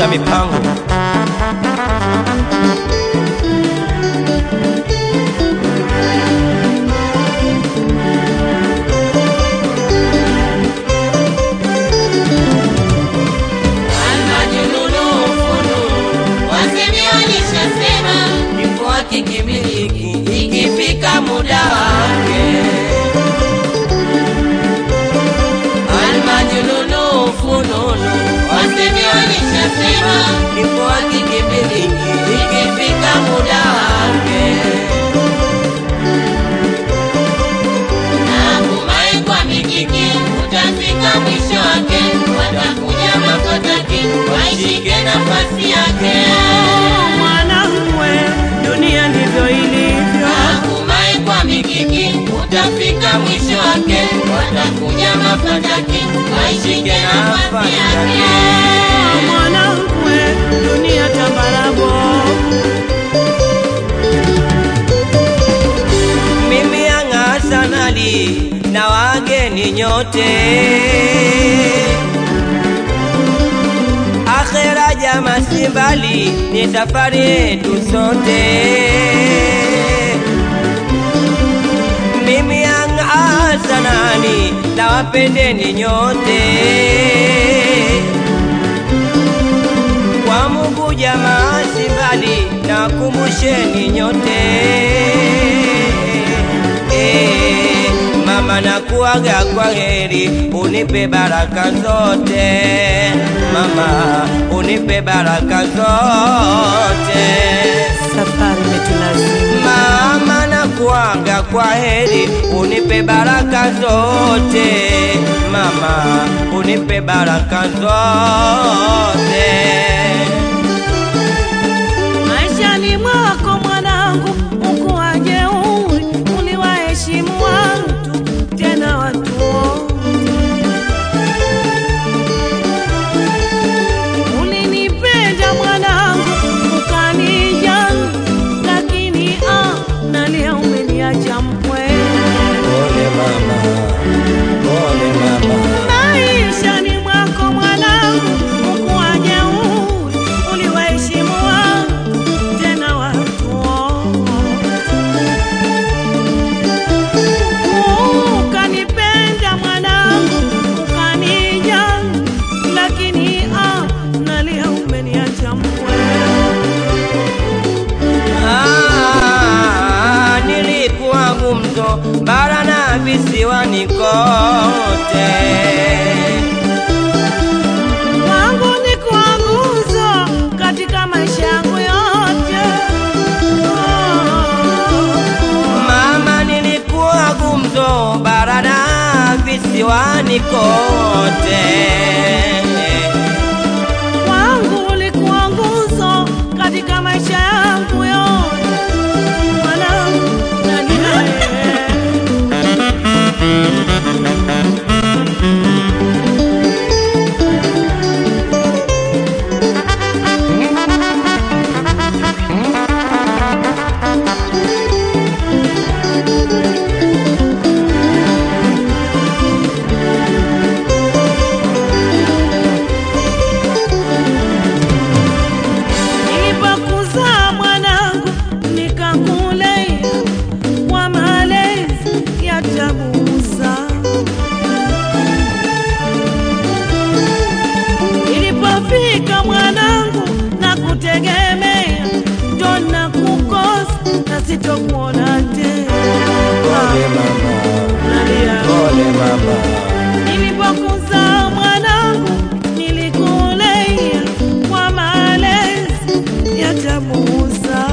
za mipango. Almajnunu fununu, wasemi walishasema, kifo hakikimiliki ikifika muda wake. Almajnunu fununu, wasemi walishasema, kifo hakikimiliki ikifika muda wake. Natumai kwa mikiki utafika mwisho wake, watakuja mapataki waishike nafasi yake. Mwanangu we, dunia ndivyo ilivyo. Natumai kwa mikiki utafika mwisho wake, watakuja mapataki waishike nafasi yake. Mwanangu we, dunia tambarabo. Mimi Yanga sanali na wageni nyote, akhera jama si mbali, ni safari yetu sote. Mimi Yanga sanali na wapendeni nyote, kwa Mungu jamaa si mbali, na wakumbusheni nyote Eh, mama nakuaga kwa heri, unipe baraka zote mama, unipe baraka zote Safari imetulazimu. mama nakuaga kwa heri, unipe baraka zote mama, unipe baraka zote Maishani mwako mwanangu, ukuwa jeuri, uliwaheshimu watu tena watu wote. Ulinipenda mwanangu, ukanijali, lakini ah, nalia umeniacha mpweke. Pole mama, pole mama Maishani mwako mwanangu, ukuwa jeuri, uliwaheshimu watu tena watu wote. Ukanipenda mwanangu, ukanijali, lakini ah, nalia umeniacha mpweke. Ah, nilikuwa gumzo bara na visiwani kote, Kwangu ni kuwa nguzo katika maisha yangu yote. mama, nilikuwa gumzo bara na visiwani kote. Kwangu ulikuwa nguzo katika maisha yangu yote. Mwanangu, nalia. Nilipokuzaa mwanangu nikakulea kwa malezi ya tabusa. Nilipofika mwanangu na kutegemea, ndo na kukosa na sitokuona tena. Pole mama, Nalia. pole mama. Nilipokuzaa mwanangu nilikulea kwa malezi ya tabusa.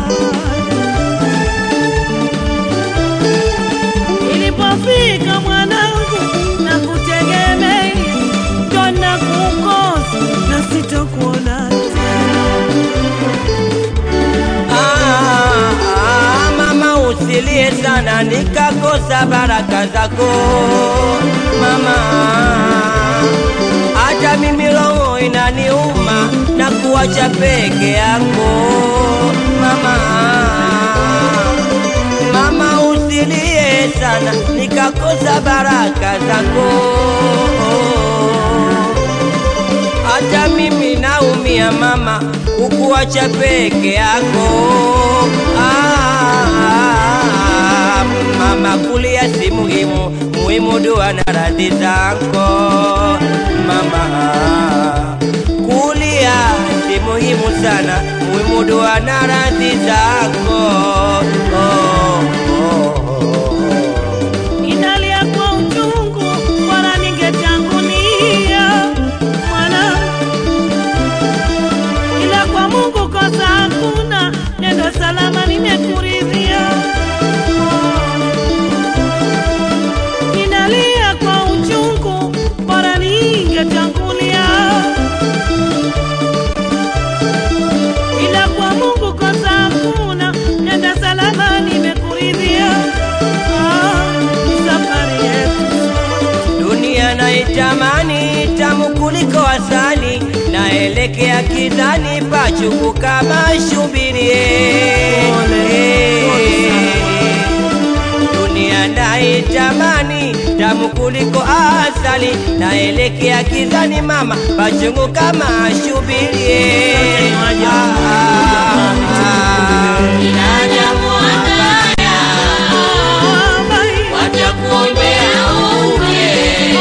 Nilipofika mwanangu na kutegemea, ndo na kukosa na sitokuona tena. Ah, ah, mama usilie sana nikakosa baraka zako mama, hata mimi roho inaniuma na kuacha peke yako mama. Mama usilie sana nikakosa baraka zako hata mimi naumia sana mama kukuacha peke yako ah, mama kulia si muhimu muhimu dua na radhi zako mama kulia si muhimu sana muhimu dua na radhi zako oh, oh, oh. Ninalia kwa uchungu, bora ningetangulia mwana, ila kwa Mungu kosa hakuna, nendo salama nimekuridhia. Ninalia kwa uchungu, bora ningetangulia, ila kwa Mungu kosa hakuna, nenda salama nimekuridhia. Ah, ni safari yetu dunia naitamani tamu kuliko asali naelekea kidhani pachuku kama shubirie dunia naitamani tamu kuliko asali naelekea kidhani mama pachungu kama shubirie ah, ah, ah. Binadamu wabaya watakuombea ufe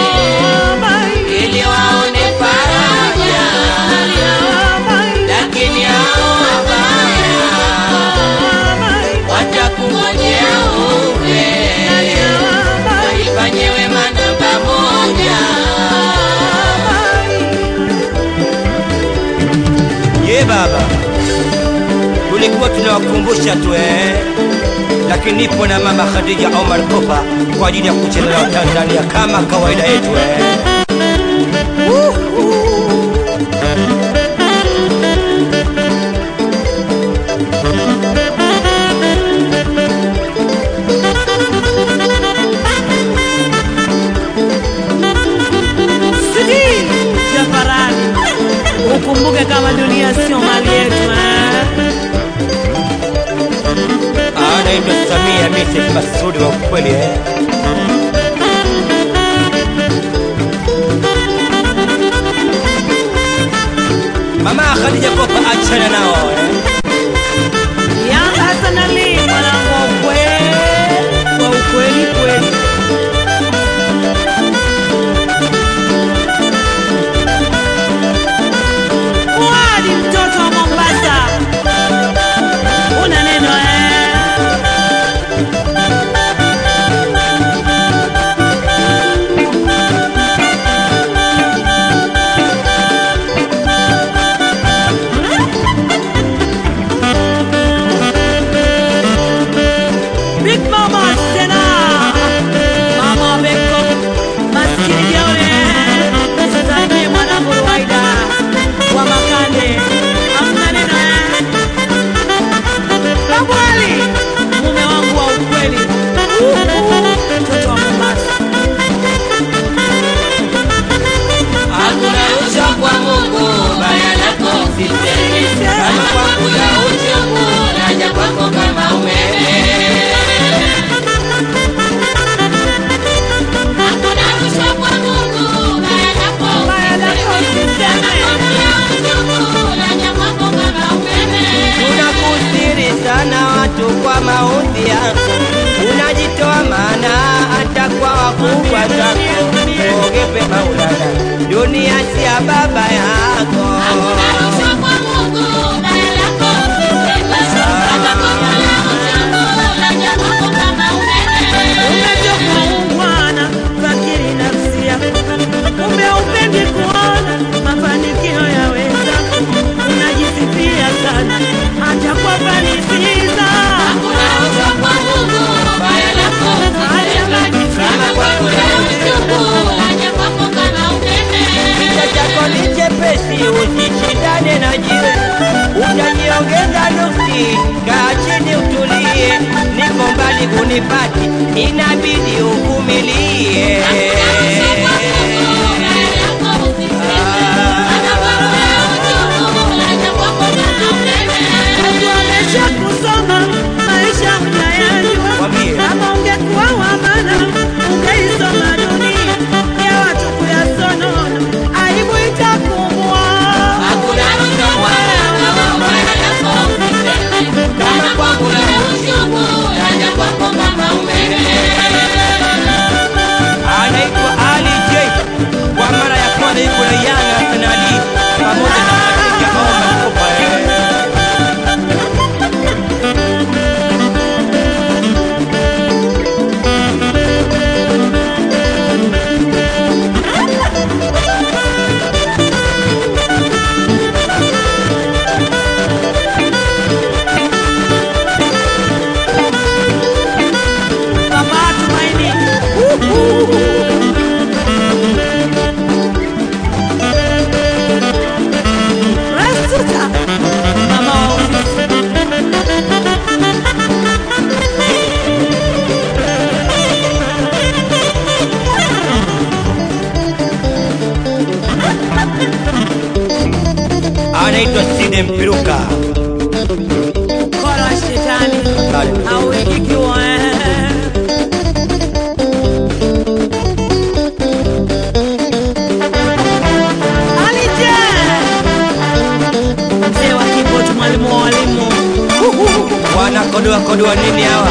ili waone faraja, lakini hao wabaya watakungojea ufe waifanye wema namba moja. ye baba tulikuwa tunawakumbusha tu eh, lakini nipo na mama Khadija Omar Kopa kwa ajili ya kucheza na Tanzania kama kawaida yetu eh. Sidi Jafarani, ukumbuke kama dunia sio mali yetu eh? anaitwa Samia Mrs. Masudi wa ukweli eh. Mama Khadija Kopa achana nao eh. Yanga Hassan Ali mwanangu wa ukweli, wa ukweli kweli. Fuadi mtoto wa Mombasa, una neno eh? Big Mama Sena Mama Beko Maskini Jaone Msalimie mwanangu Ruwaida wa Makande Hamna neno eh? Babu Ali mume wangu wa ukweli Uhu, mtoto wa Mombasa Hakuna rushwa kwa Mungu, baya lako usiseme. Kama kwangu ya uchungu, naja kwako kama umeme. Hakuna rushwa kwa Mungu, baya lako Baya lako usiseme. Kama kwangu ya uchungu, naja kwako kama umeme. Tunakustiri sana watu kwa maudhi yako, unajitoa maana hata kwa wakubwa zako. Ogepe Maulana, dunia si ya baba yako. Hakuna rushwa kwa Mungu, baya lako usiseme. Kama kwangu ya uchungu, naja kwako kama umeme. Umetoka ungwana, fakiri nafsi yako. Kumbe upendi kuona mafanikio ya wenzako. Unajisifia sana hata kwa fanisiza. Hakuna rushwa kwa Mungu, baya lako usiseme. Kama kwangu ya uchungu, naja kwako kama umeme. Kichwa chako ni chepesi anaitwa Side Mpiruka. Kora shetani Kale. hauikikiwa Alije mzee wa kiboti, mwalimu wa walimu Wanakodoa kodoa nini hawa?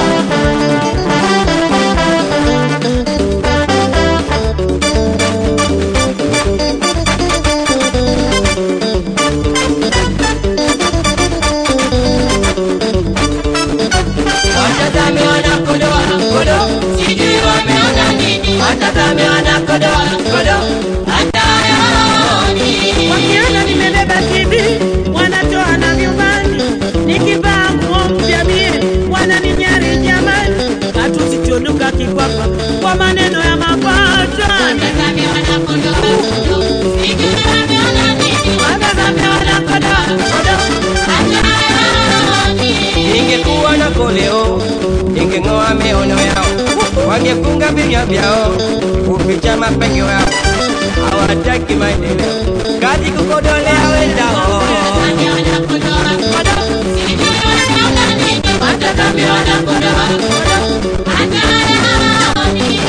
Watazame wanakodoa kodo, sijui wameona nini. Watazame wanakodoa kodo, hata hayaoni. wakiona nimebeba TV wanatoa na vyumbani, nikivaa nguo mpya mie wananinyari jamani, hatuzichonuka kikwapa kwa maneno ya mapato. Watazame wanakodoa kodo, sijui wameona nini. Watazame wanakodoa kodo, hata hayaoni. Ingekuwa na koleo, ingeng'oa miono yao, wangefunga vinywa vyao, kuficha mapengo yao. Hawataki maendeleo, kazi kukodolea wenzao. Watazame wanakodoa kodo, sijui wameona nini. Watazame wanakodoa kodo, hata hayaoni.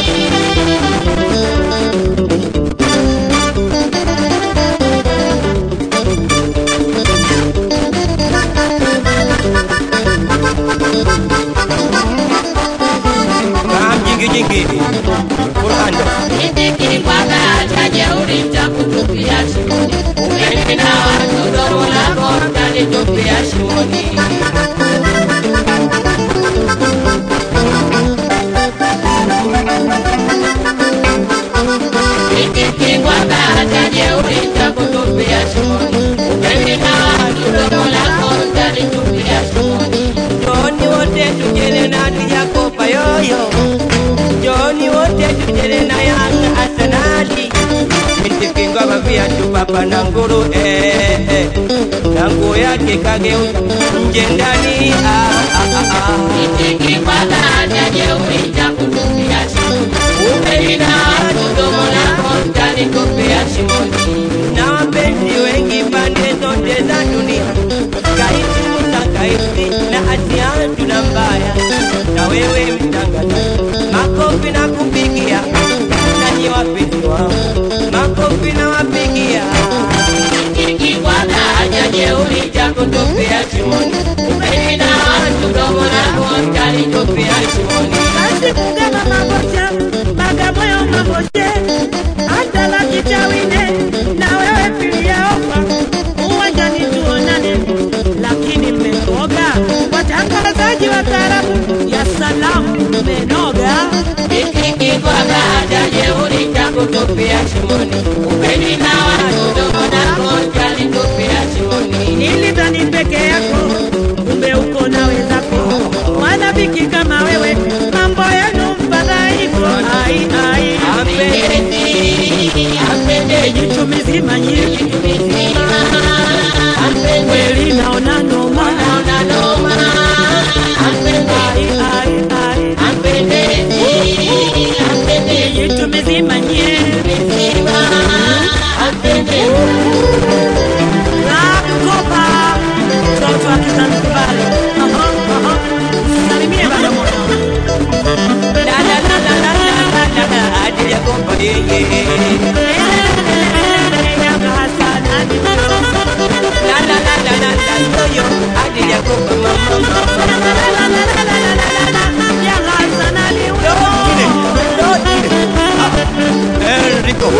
Kaa jingi jingi, Kuranda. Nikikwanga cha jeuri nitakutupia shimoni. Umeenda watu domo lako utanitupia shimoni. Nikikwanga cha jeuri nitakutupia shimoni. Umeenda watu domo lako utanitupia shimoni. Joni wote tujele na tujakopa yoyo, Joni wote tujele na Yanga Arsenali. Nitikingwa maviatu papa na nguru eh, eh. na nguo yake kageuza nje ndani ah, ah, ah, ah. Nikikwanga cha jeuri nitakutupia shimoni. Umeenda watu domo lako utanitupia shimoni. na wapenzi wengi pande zote za dunia, kaisi Musa kaisi na Asia tuna mbaya, na wewe mtangazaji, makofi na kupigia, nanyi wapenzi wangu, makofi na wapigia. Nikikwanga haja jeuri cha kutupia shimoni. Umeenda watu domo lako utanitupia shimoni. Basi kugema mabocha Bagamoyo maboche hata la kichawine na wewe pia ofa uwanjani tuonane, lakini mmenoga watangazaji wa taarabu ya salamu mmenoga. Nikikwanga haja jeuri cha kutupia shimoni. Umeenda watu domo lako utanitupia shimoni. Nilidhani peke yako, kumbe uko na wenzako wanafiki kama wewe, mambo yenu mfadhaiko. Ai, ai, Apendezi, apendezi, jicho mizima nyingi mzima. Apendezi, kweli naona noma. naona noma. Apendezi, Ai, ai, ai. apendezi, apendezi. jitu mizima nye Lakopa mtoto wa Kizanzibari Aha, aha. Salimie bana moyo La la la la la la la la la, hadi ya kompa yeye. Yanga Hassan hadi mwisho. La la la la la la, yoyo, hadi ya kompa mama mama. La, la, la, la, la, la, la, la, la, la. Yanga Hassan hadi mwisho. Enrico.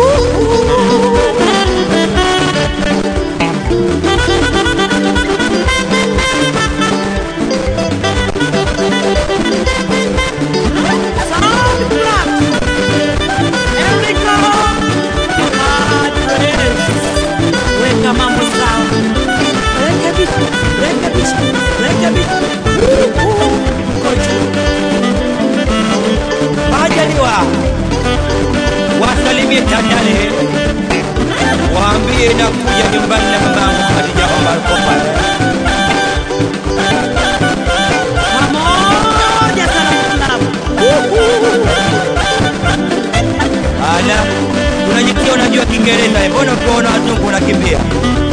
Sound Black. Enrico. Madres. Weka mambo sawa. Rekebisha, rekebisha, rekebisha. Kocha. Majaliwa wasalimie Tandale, waambie nakuja nyumbani na mamangu Khadija Omar Kopa. Pamoja sana Club. Ala, unajitia unajua Kiingereza, eh, mbona ukiona wazungu unakimbia?